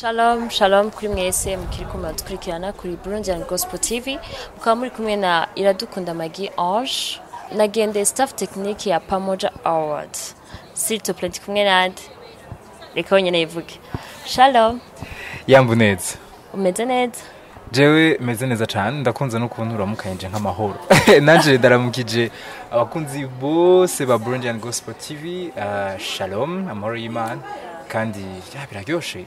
Shalom, shalom kuri mwese mukiriko muradukurikirana kuri Burundian Gospel TV mukaba muri kumwe na Iradukunda Magi Ange nagende staff technique ya Pamoja Award s'il te plaît ndi kumwe nande reka wenyene yivuge Shalom yambu neza umeze neza jewe meze neza cyane ndakunze n'ukuntu uramukanyije nk'amahoro nanje ndaramukije abakunzi bose ba Burundian Gospel TV uh, shalom amahoro y'Imana kandi ya biraryoshe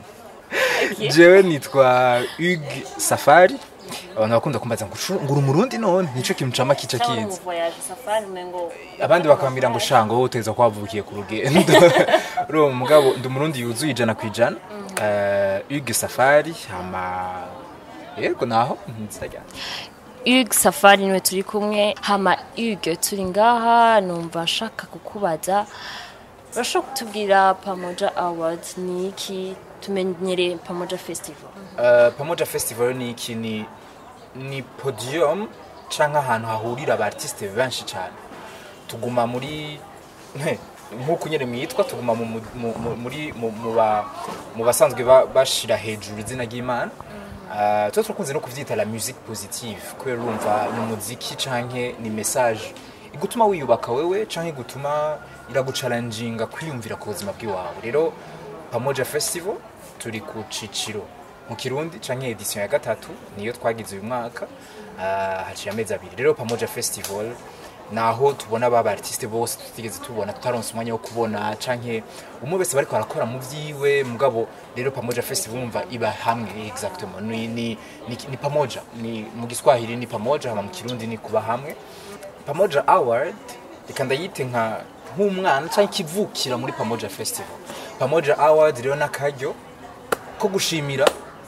jewe nitwa Hugues Safari abantu bakunda kumbaza ngo "Shu, ngura umurundi none nico kintu cama kica Cyangwa mu kiza voyage safari umengo abandi bakambwira ngo shango wowe uteza ko wavukiye ku rugendo uriya mugabo ndi umurundi yuzuye ijana ku ijana Eh, Hugues Safari hama yego naho nzajya Hugues Safari niwe turi kumwe hama Hugues turi ngaha numva nshaka kukubaza urashobora kutubwira Pamoja Award ni iki tumenyere Pamoja Festival Uh, pamoja festival ni iki ni ni podium canke ahantu hahurira abartiste benshi cyane tuguma muri he, nk'uko nyene mwitwa tuguma mu, mu, mu, mu- muri mu, mu, ba, mu basanzwe ba- bashira hejuru izina ry'imana uh, tuba turakunze no kuvyita la musique positive kubera urumva ni umuziki canke ni message igutuma wiyubaka wewe canke igutuma iragucaranginga kwiyumvira ku buzima bw'iwawe rero pamoja festival turi ku ciciro mu kirundi canke edition ya gatatu niyo twagize uyu mwaka uh, haciye amezi abiri rero pamoja festival naho tubona ba artiste bose tutigeze tubona tutaronse umwanya wo kubona canke umwe wese bariko arakora mu vyiwe mugabo rero pamoja festival umva iba hamwe exactement ni, ni, ni, ni pamoja ni mu giswahili ni pamoja hama mu kirundi ni kuba hamwe pamoja award reka ndayite nka nk'umwana canke ikivukira muri pamoja festival pamoja award rero n'akaryo ko gushimira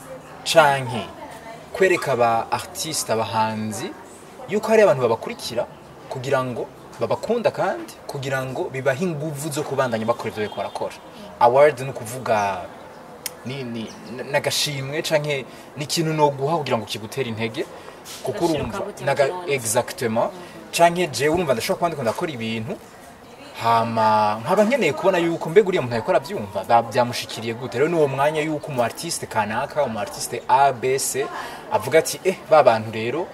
canke kwereka aba artiste abahanzi yuko hari abantu babakurikira kugira ngo babakunda kandi kugira ngo bibahe inguvu zo kubandanya bakora ivyo bariko barakora award ni ukuvuga ni ni nagashimwe canke ni ikintu no guha kugira ngo kigutere intege kuko Agashiro urumva kabutera naga ikibanza. exactement canke jewe urumva ndashobora kuba ndiko ndakora ibintu hama nkaba nkeneye kubona yuko mbega uriya muntu ariko arabyumva ba- byamushikiriye gute rero n'uwo mwanya yuko umu artiste kanaka umu artiste a b c avuga ati eh ba bantu rero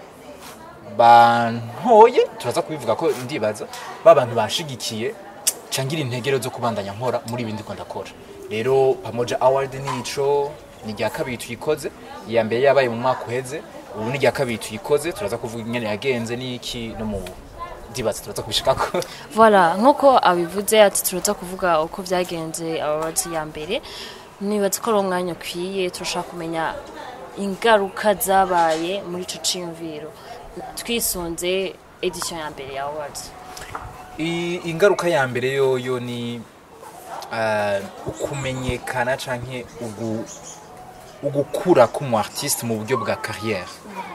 bantoye turaza kubivuga ko ndibaza ba bantu banshigikiye cangira integero zo kubandanya nkora muri ibindi ko ndakora rero pamoja award nico ni rya kabiri tuyikoze iya mbere yabaye mu mwaka uheze ubu ni rya kabiri tuyikoze turaza kuvuga ingene yagenze n'iki no mu ndibaza turaza kubishikako Voilà, nk'uko abivuze ati turaza kuvuga uko byagenze awards ya mbere nibaza ko ari umwanya ukwiye turashaka kumenya ingaruka zabaye muri ico ciyumviro twisunze edition ya mbere ya awards I- ingaruka ya mbere yoyo ni uh, ukumenyekana canke ugu, ugukura k'umu artiste mu buryo bwa carrière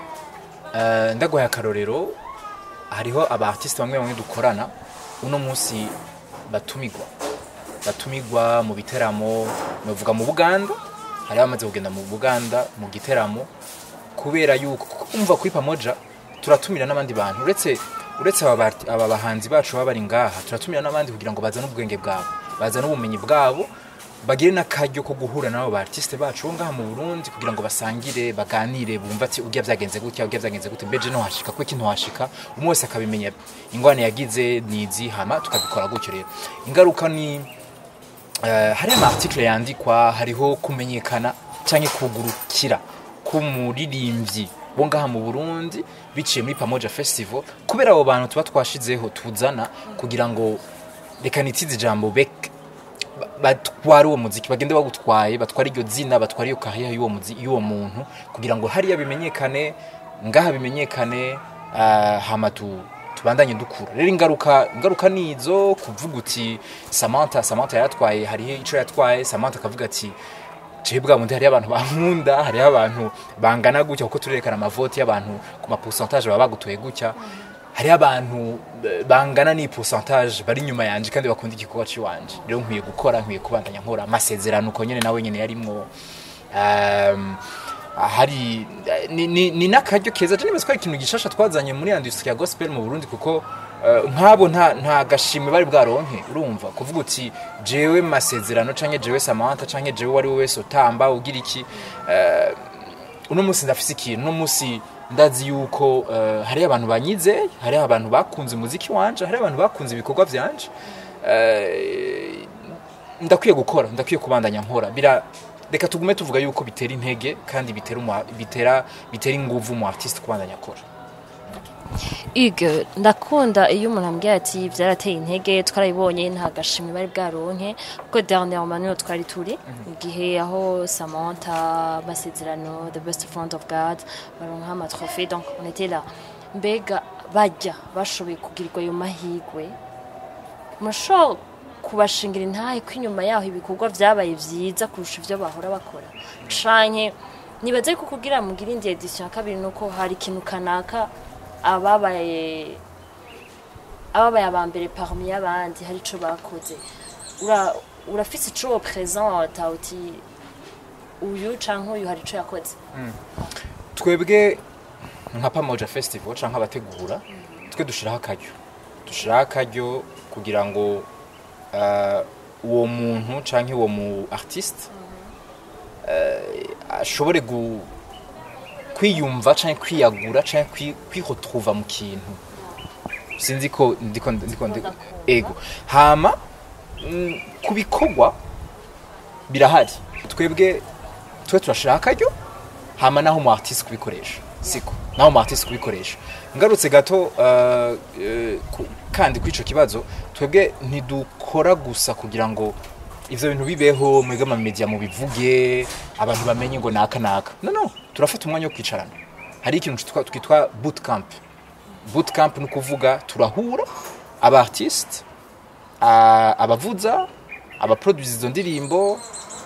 uh, ndaguhaye akarorero hariho aba artiste bamwe bamwe dukorana uno munsi batumigwa batumigwa mu biteramo bavuga mu Buganda hari abamaze kugenda mu Buganda mu giteramo kubera yuko kuko umva kuri pamoja turatumira n'abandi bantu uretse uretse aba bart- aba bahanzi bacu baba bari ngaha turatumira n'abandi kugira ngo bazane ubwenge bwabo bazane ubumenyi bwabo bagire n'akaryo ko guhura n'abo ba artiste bacu bo ngaha mu Burundi kugira ngo basangire baganire bumva ati urya byagenze gutya urya byagenze gute mbeje no hashika ko iki ntohashika umwe wese akabimenya ingwane yagize nizi hama tukabikora gutyo rero ingaruka ni Eh, hariho amartikle yandikwa hariho kumenyekana cyangwa kugurukira k'umuririmbyi bo ngaha mu burundi biciye muri pamoja festival kubera abo bantu tuba twashizeho tuzana kugira ngo reka nitize ijambo bek ba- batware uwo muziki bagende bagutwaye batware iryo zina batware iyo kariya y'uwo muzi- y'uwo muntu kugira ngo hariya bimenyekane ngaha bimenyekane ah, hama tu tubandanye dukura rero ingaruka ingaruka nizo kuvuga uti Samantha Samantha yaratwaye hariho ico yatwaye Samantha akavuga ati jewe bwa bundi hariho abantu bankunda hariho abantu bangana gutya kuko turerekana amavoti y'abantu ku ma pourcentage baba bagutoye gutya hariho abantu eh, bangana ni pourcentage bari inyuma yanje kandi bakunda igikorwa ciwanje rero nkwiye gukora nkwiye kubandanya nkora amasezerano uko nyene nawe nyene yarimwo um, hari ni, ni, ni n'akaryo keza je nibaza ko ari ikintu gishasha twazanye muri industry ya gospel mu Burundi kuko eh, nk'abo nta nta gashimwe bari bwaronke urumva kuvuga uti jewe masezerano canke jewe samantha canke jewe wari we wese utamba ugira iki eh, uno munsi ndafise ikintu uno munsi ndazi yuko eh, hariho abantu banyize hariho abantu bakunze umuziki wanje hariho abantu bakunze ibikorwa vyanje eh, ndakwiye gukora ndakwiye kubandanya nkora bira reka tugume tuvuga yuko bitera intege kandi bitera umu- bitera bitera inguvu mu artiste kubandanya akora Hugues ndakunda iyo umuntu ambwira ati byarateye intege twarabibonye nta gashimwe bari bwaronke kuko dernièrement niho twari turi mu gihe aho Samantha Masezerano The Best Friend of God baronka amatrophée donc on était là mbega bajya bashoboye kugirirwa ayo mahigwe murashobora kubashingira intahe ko inyuma yaho ibikorwa byabaye byiza kurusha ibyo bahora bakora canke nibaze ko kugira mugire indi edition ya kabiri nuko hari ikintu kanaka ababaye ababaye aba mbere parmi y'abandi hari ico bakoze Ura- urafise ico wo presenta uti uyu canke uyu hari ico yakoze twebwe nka pamoja festival canke abategura twe dushiraho akaryo dushiraho akaryo kugira ngo eh, uwo muntu canke uwo mu artiste eh, ashobore gu kwiyumva canke kwiyagura canke kwi- kwiretrouva mu kintu sinzi ko ndiko ndiko ndiko ego hama mm, ku bikorwa birahari twebwe twe turashiraho akaryo hama naho umu artiste kubikoresha siko naho umu artiste kubikoresha ngarutse gato uh, uh, ku- kandi kuri ico kibazo twebwe ntidukora gusa kugira ngo ivyo bintu bibeho mwebwe amamedia mu bivuge abantu bamenye ngo naka naka no no turafata umwanya wo kwicarana hari ikintu twitwa- twitwa bootcamp bootcamp ni ukuvuga turahura aba artiste a- abavuza abaproduce izo ndirimbo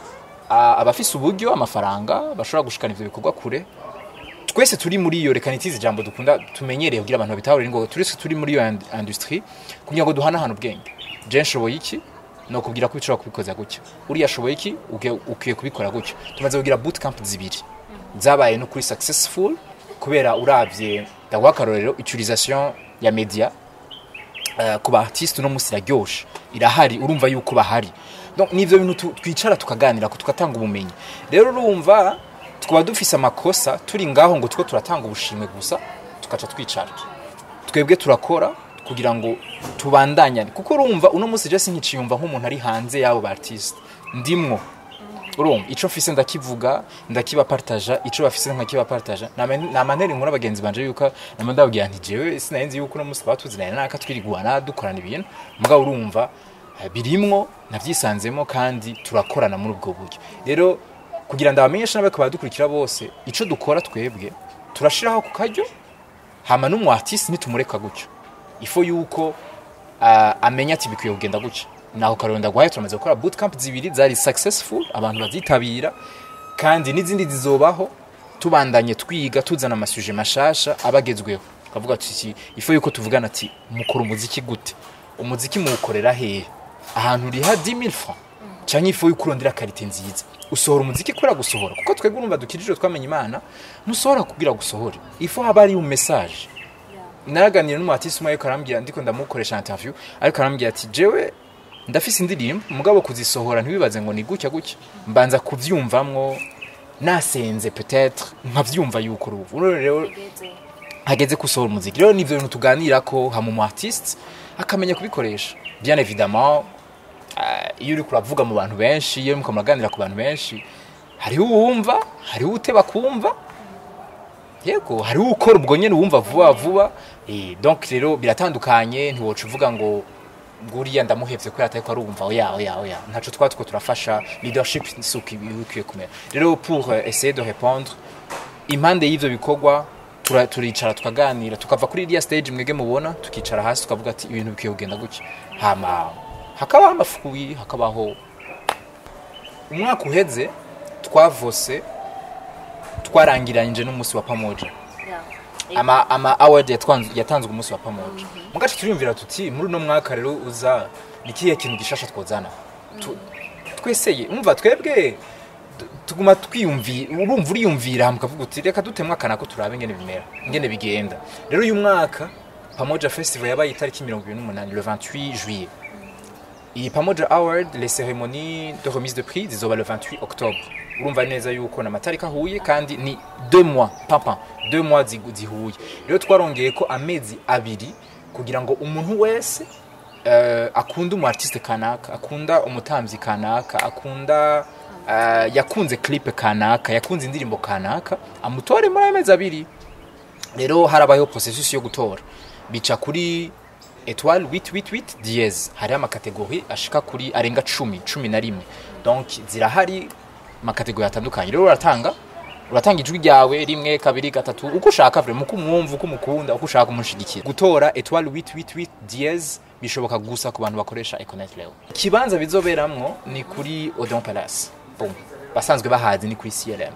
a- abafise uburyo amafaranga bashobora gushikana ivyo bikorwa kure twese turi muri iyo reka nitize ijambo dukunda tumenyereye kugira abantu babitahure ngo twese turi muri iyo ind- industry kugira ngo duhanahane ubwenge je nshoboye iki no kubwira ko ushobora kubikoza gutya uriya ashoboye iki uke- ukwiye kubikora gutya tumaze kugira bootcamp zibiri zabaye no kuri successful kubera uravye ndaguha akarorero utilisation ya media eh, ku ba artiste uno munsi iraryoshe irahari urumva yuko bahari donc nivyo bintu tu- twicara tukaganira ko tugatanga ubumenyi rero urumva twaba dufise amakosa turi ngaho ngo two turatanga ubushimwe gusa tukaca twicara twebwe turakora kugira ngo tubandanyane kuko urumva uno munsi je sinkiciyumva nk'umuntu ari hanze y'abo ba artiste ndimwo urumva ico mfise ndakivuga ndakibapartaja ico bafise nkakibapartaja namanera inkuru abagenzi banje yuko nama ndababwira nti jewe sinarinzi yuko uno munsi twatuzinanye naka twiriguana dukorana ibintu mugabo urumva eh, birimwo navyisanzemo kandi turakorana muri ubwo buryo rero kugira ndabamenyesha n'abako badukurikira bose ico dukora twebwe turashiraho ku karyo hama n'umu artiste nitumureka gutyo ifo yuko uh, amenya ati bikwiye kugenda gutya naho karero ndagwaye turamaze gukora bootcamp zibiri zari successful abantu bazitabira kandi n'izindi zizobaho tubandanye twiga tuzana amasuje mashasha abagezweho kavuga ati ifo yuko tuvugana ati mukora umuziki gute umuziki muwukorera hehe ahantu uriha 10000 francs canke ifu yuko urondera karite nziza usohora umuziki kubera gusohora kuko twebwe urumva dukijijwe twamenye imana ntusohora kugira gusohore ifu haba ari un message naraganira n'umuhatisi umwe ariko arambwira ndiko ndamukoresha interview ariko arambwira ati jewe ndafise indirimbo mugabo kuzisohora ntibibaze ngo ni gutya gutya mbanza kuvyumvamwo nasenze peut-être nkavyumva yuko uruvu rero hageze gusohora umuziki rero nivyo bintu tuganira ko hama umu artiste akamenya kubikoresha bien évidemment uh, iyo uriko uravuga mu bantu benshi iyo muriko muraganira ku bantu benshi hariho uwumva hariho uteba kumva yego hariho ukora ubwo nyene uwumva vuba vuba eh, donc rero biratandukanye ntiwoca uvuga ngo nguriya ndamuhevye kubera atariko arumva oya oya oya ntaco twaba tuko turafasha leadership suko ibikwiye kumera rero pour euh, essayer de répondre impande y'ivyo bikorwa tura- turicara tukaganira tukava kuri iriya stage mwege mubona tukicara hasi tukavuga ati ibintu bikwiye kugenda gutya hama hakabaho amafuyi hakabaho umwaka uheze twavose twarangiranyije n'umunsi wa pamoja ama ama award yatwanze yatanzwe umunsi wa pamoja mugace turiyumvira tuti muri uno mwaka rero uza ni kihe kintu gishasha twozana Tu- tweseye umva twebwe tu- tuguma twiyumvira urumva uriyumvira mukavuga uti reka dutemwe akana ko turabe ingene bimera ingene bigenda rero uyu mwaka pamoja festival yabaye itariki mirongo ibiri n'umunani le 28 juillet iyi pamoja award les cérémonies de remise de prix zizoba le 28 octobre urumva neza yuko ni amatariki ahuye kandi ni deux mois papa deux mois zigu- zihuye rero twarongeye ko amezi abiri kugira ngo umuntu wese uh, akunda umu artiste kanaka akunda umutambyi kanaka akunda uh, yakunze clip kanaka yakunze indirimbo kanaka amutore muri ayo mezi abiri rero harabayeho processus yo gutora bica kuri etoile 888 diez hariho amakategori ashika kuri arenga cumi cumi na rimwe donc zirahari amakategori atandukanye rero uratanga uratanga ijwi ryawe rimwe kabiri gatatu uko ushaka vraiment uko umwumva uko umukunda uko ushaka umushigikira gutora etoile 888 diez bishoboka gusa ku bantu bakoresha econet leo ikibanza bizoberamwo ni kuri odeon palace Boom. basanzwe bahazi ni kuri clm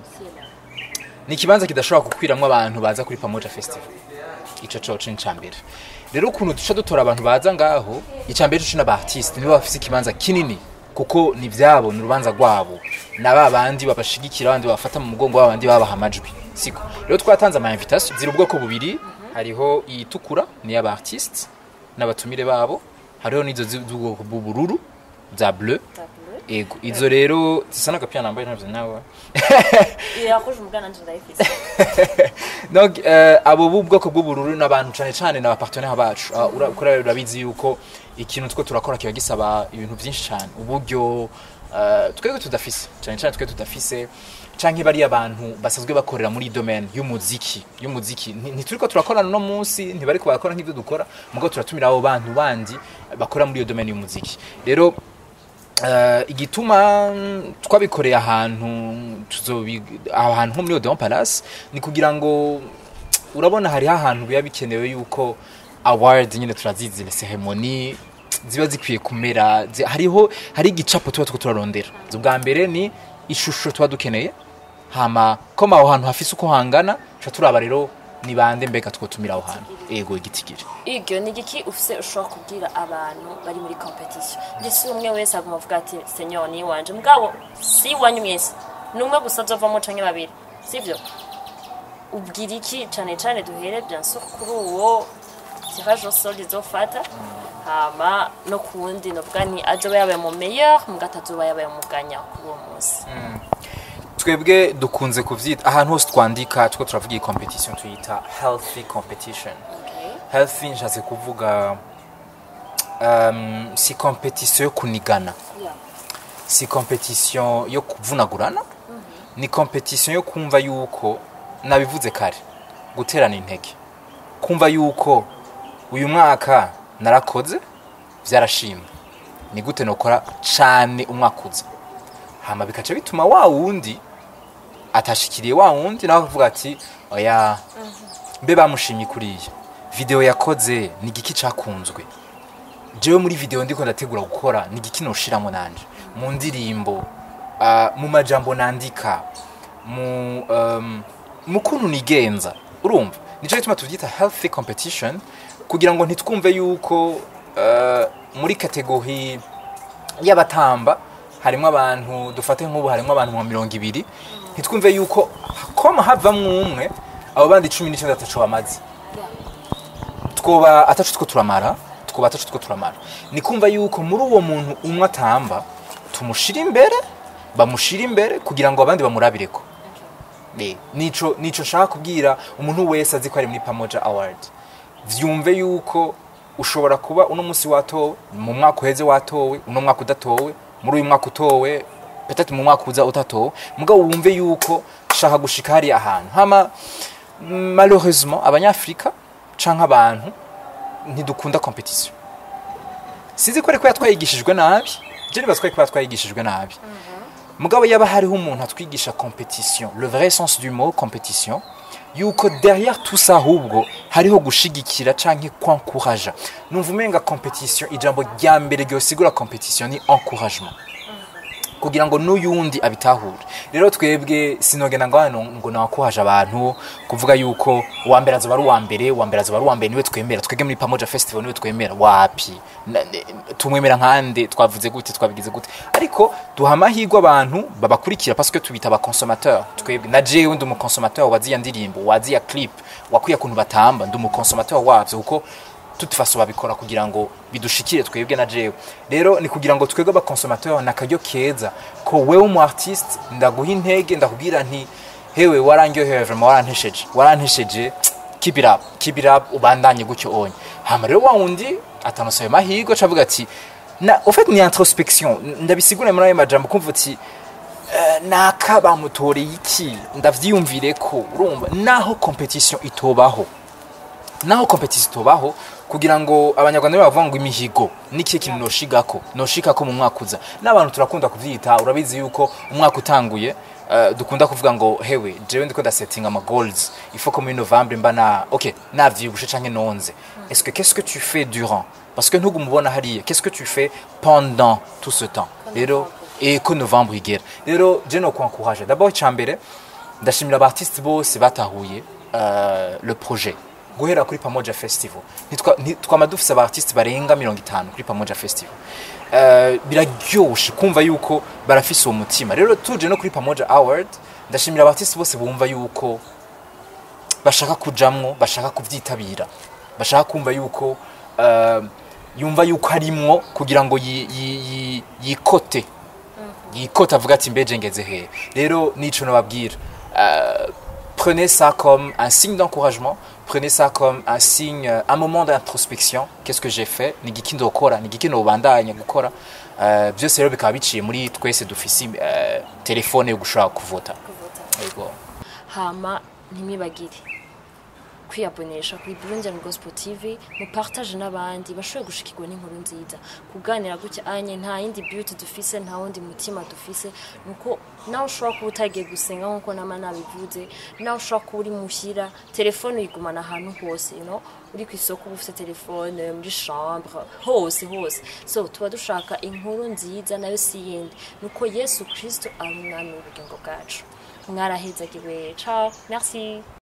ni ikibanza kidashobora gukwiramwo abantu baza kuri pamoja festival ico coco ni icambere rero ukuntu duca dutora abantu baza ngaho icambere co n'abaartiste nibo bafise ikibanza kinini kuko ni vyabo ni urubanza rwabo na ba bandi babashigikira abandi babafata mu mugongo ba bandi babaha amajwi siko rero twatanze ama invitation ziri ubwoko bubiri hariho iyitukura ni y'abaartiste n'abatumire babo hariho n'izo zi- z'ubwoko bw'ubururu za bleu ego izo rero zisa n'agapira nambaye ntabyo nawe irakoje umugana nje ndayifise donc euh, abo b'ubwoko bw'ubururu n'abantu cyane cyane ni abapartenaire bacu uh, ura- kuri urabizi urabizi yuko ikintu two turakora kiba gisaba ibintu byinshi cyane uburyo uh, twebwe tudafise cyane cyane twe tudafise canke bariya abantu basanzwe bakorera muri iyi domaine y'umuziki y'umuziki Nti- ntituriko turakorana no munsi ntibariko barakora nk'ivyo dukora mugo turatumira abo bantu bandi bakora muri iyo domaine y'umuziki rero Uh, igituma mm, twabikoreye ahantu tuzobi aho hantu nko muri Odeon Palace ni kugira ngo urabona hariho ahantu biba bikenewe yuko award nyine turazizi les ceremonies ziba zikwiye kumera zi- hariho hari igicapo tuba tuko turarondera ubwa mbere ni ishusho tuba dukeneye hama koma aho hantu hafise uko hangana tuca turaba rero ni bande mbega twotumira aho hantu ego igitigiri iryo ni igiki ufise ushobora kubwira abantu bari muri competition ndetse umwe wese aguma avuga ati senyor ni iwanje mugabo si iwanyu mwese ni umwe gusa azovamo canke babiri sivyo ubwira iki cane cane duhere bien sûr kuri uwo tirage au sort izofata hama no kuwundi novuga nti azoba yabaye mu meilleur mugabo atazoba yabaye mu ganya kuri uwo munsi twebwe dukunze kuvyita ahantu hose twandika two turavuga iyi competition tuyita healthy competition Okay. healthy nshatse kuvuga um, si competition yo kunigana Yeah. si competition yo kuvunagurana ni competition yo kumva yuko nabivuze kare guterana intege kumva yuko uyu mwaka narakoze vyarashimwe ni gute nokora cane umwaka uza hama bikaca bituma wa wundi atashikiriye wa wundi nawe akavuga ati oya mbe bamushimye kuriya video yakoze ni igiki cakunzwe jewe muri video ndiko ndategura gukora ni igiki noshiramo nanje mu ndirimbo uh, mu majambo nandika mu um, mu kuntu nigenza urumva nico gituma tuvyita healthy competition kugira ngo ntitwumve yuko uh, muri kategori y'abatamba harimo abantu dufate nk'ubu harimo abantu nka mirongo ibiri ntitwumve yuko koma havamwo umwe abo bandi cumi n'icyenda ataco bamaze twoba ataco two turamara twoba ataco two turamara ni kumva yuko muri uwo muntu umwe atamba tumushira imbere bamushira imbere kugira ngo abandi bamurabireko Eh, nico nico nshaka kubwira umuntu wese azi ko ari muri pamoja award vyumve yuko ushobora kuba uno munsi watowe mu mwaka uheze watowe uno mwaka udatowe muri uyu mwaka utowe petete mu mwaka uza utatowe mugabo wumve yuko shaka gushika hariya ahantu hama malheureusement abanyafrika canke abantu ntidukunda competition sinzi ko ariko yatwayigishijwe nabi je nibaza ko ariko yatwayigishijwe nabi mugabo yaba hariho umuntu atwigisha competition le vrai sens du mot competition yuko derrière tout ça ahubwo hariho gushigikira canke kwankuraja numva umenga competition ijambo rya mbere ryosigura competition ni encouragement kugira ngo n'uyundi abitahure rero twebwe sinogenda ngo hano ngo nawakuhaje abantu kuvuga yuko uwa mbere azoba ari uwa mbere uwa mbere azoba ari uwa mbere niwe twemera twebwe muri pamoja festival niwe twemera wapi Na- ne- tumwemera nkande twavuze gute twabigize gute ariko duha amahirwe abantu babakurikira parce que tubita aba consommateur twebwe na jewe ndi umu consommateur waziya ndirimbo waziya clip wakwiye kuntu batamba ndi umu consommateur wavyo kuko toute façon babikora kugira ngo bidushikire twebwe na jewe rero ni kugira ngo twebwe abakonsomateur na karyo keza ko wewe umu artiste ndaguha intege ndakubwira nti hewe warangyohewe vraiment warantesheje warantesheje keep it up keep it up ubandanye gutyo onye hama rero wa wundi atanosaye mahirwe acavuga ati na au fait ni introspection ndabisigure muri ayo majambo kumva uti eh, naka bamutoreye iki ndavyiyumvire ko urumva naho competition itobaho naho competition itobaho kugira ngo abanyarwanda be bavuga ngo imihigo niki kintu noshigako noshikako mu mwaka uza n'abantu turakunda kuvyita urabizi yuko umwaka utanguye uh, dukunda kuvuga ngo hewe jewe ndiko ndasetting ama goals il faut que muri novembre mba na ok navyibushe canke nonze est-ce que qu'est-ce que tu fais durant parce que ntugumubona hariya qu'est-ce que tu fais pendant tout ce temps rero et ko novembre igera rero je no kwancourage d'abord icambere ndashimira abartiste bose batahuye uh, le projet guhera kuri pamoja festival Ntitwa- nti- twama dufise abartiste barenga mirongo itanu kuri pamoja festival uh, biraryoshe kumva yuko barafise uwo mutima rero tuje no kuri pamoja award ndashimira abartiste bose bumva yuko bashaka kujamwo bashaka kuvyitabira bashaka kumva yuko uh, yumva yuko harimwo kugira ngo yi- yi- yi- yikote yikote avuga ati mbeje ngeze hehe rero nico nababwira Euh, prenez ça comme un signe d'encouragement prenez ça comme un signe euh, un moment d'introspection qu'est-ce que j'ai fait ni giki ndokora ni giki nobandanya gukora Euh, byose rero bikaba biciye muri twese dufise euh, telefone yo gushobora kuvota Yego. hama ntimwibagire kwiyabonesha kuri Burundian Gospel TV mupartage n'abandi bashoboye gushikirwa n'inkuru nziza kuganira gutya anye nta yindi beauty dufise nta wundi mutima dufise nuko nawe ushobora kuba utagiye gusenga nk'uko nama nabivuze nawe ushobora kuba uri muhira telefone uyigumana ahantu hose you know? uri ku isoko uba ufite telefone muri chambre hose hose so tuba dushaka inkuru nziza nayo si yindi nuko yesu kristo ari umwami w'ubugingo bwacu mwarahezagiwe ciao merci